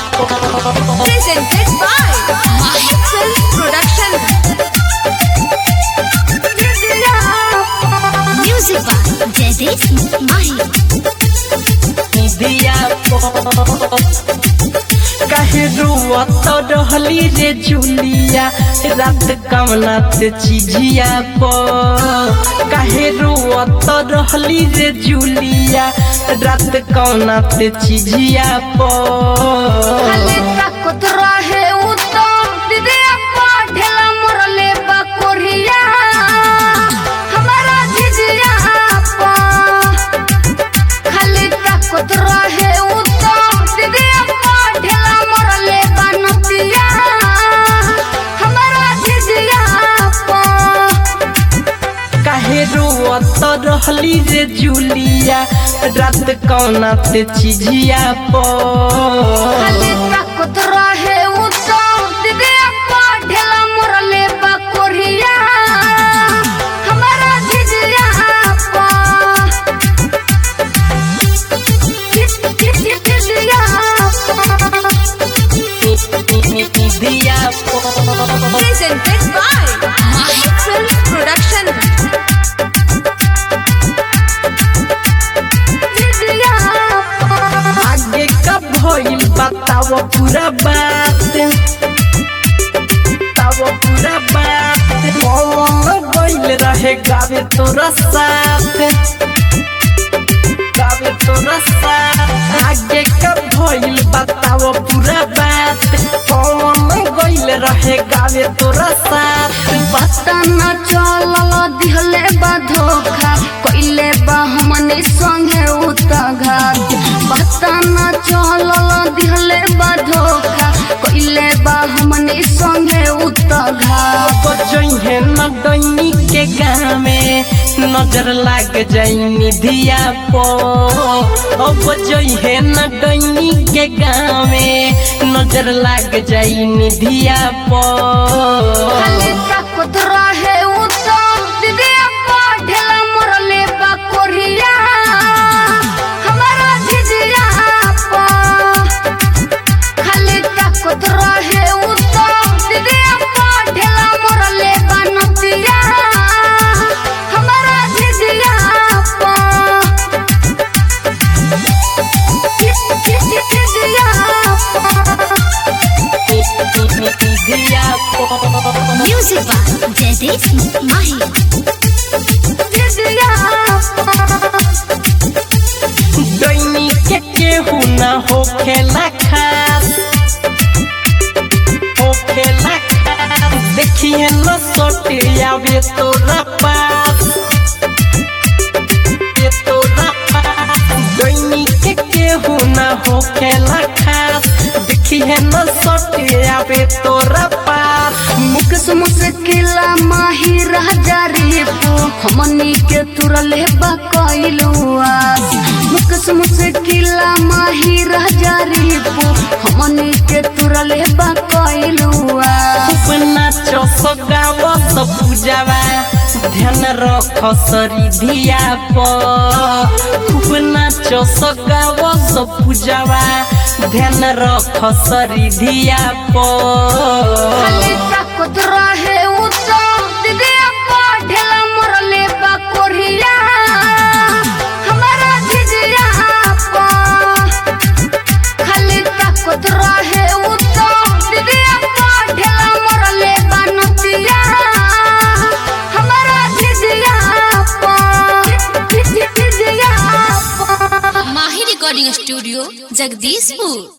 Presented by Mahek Film Production. Music by Jaidev Mahi. दिया कहे रुआत रहली रे जुलिया रात कमना ते चिझिया प कहे रुआत रहली रे जुलिया रात कमना ते चिझिया प खाली ताकत रहे उत्तम दीदी अप्पा ढेला मोरले बकोरिया हमारा जिजिया अप्पा खाली ताकत रहे उत्तम दीदी अप्पा ढेला मोरले बनतिया हमारा जिजिया अप्पा कहे रुआत रहली रे जुलिया रात कमना ते चिझिया प खाली ताकत रहे उत्तम दीदी अप्पा ढेला मोरले बकोरिया हमारा जिजिया अप्पा जिजिया दिया प presented by Mahek Film Production जिजिया आगे का भइल बताओ पूरा बात बताओ पूरा बात कौन गइल रहे गावे तोरा साथ गावे तोरा साथ आगे का भइल बताओ पूरा बात कौन गइल रहे गावे तोरा साथ पता न चलल दिहले बा धोखा कइले बा हमने संगे उतघात पता न चलल दिहले बा धोखा कइले बा हमने संगे उतघात बजैहे न डैनी के गामे नजर लाग जाइनी धिया पो अब बजैहे न डैनी के गामे नजर लाग जाइनी धिया पो खाली ताकत रहे उत्तम दीदी अप्पा ढेला मोरले बा कोरिया हमारा जिजिया अप्पा खाली ताकत रहे उत्तम दीदी अप्पा ढेला मोरले बा नतिया हमारा जिजिया अप्पा जिजिया धिया पो म्यूजिक बा जयदीप माही जिजिया डैनी के केहू न होखेला खास होखेला खास देखिए न सोटे आवे तोरा पास ये तोरा पास डैनी के केहू न होखेला खास देखिए न सोटे आवे तोरा पास मुकस मुस्किला माही रह जारी पो हमनी के तुरले बा कइलू आस मुकस मुस्किला माही रह जारी पो हमनी के तुरले बा कइलू आस खूब नाचो सगाव सब पूजावा ध्यान रख सरी धिया प खूब नाचो सगाव सब पूजावा ध्यान रख सरी धिया प खाली ताकत रहे उत्तम दीदी अप्पा ढेला मोरले बा कोरिया हमारा जिजिया अप्पा खाली ताकत रहे उत्तम दीदी अप्पा ढेला मोरले बा नतिया हमारा जिजिया अप्पा जिजिया अप्पा माही रिकॉर्डिंग स्टूडियो जगदीशपुर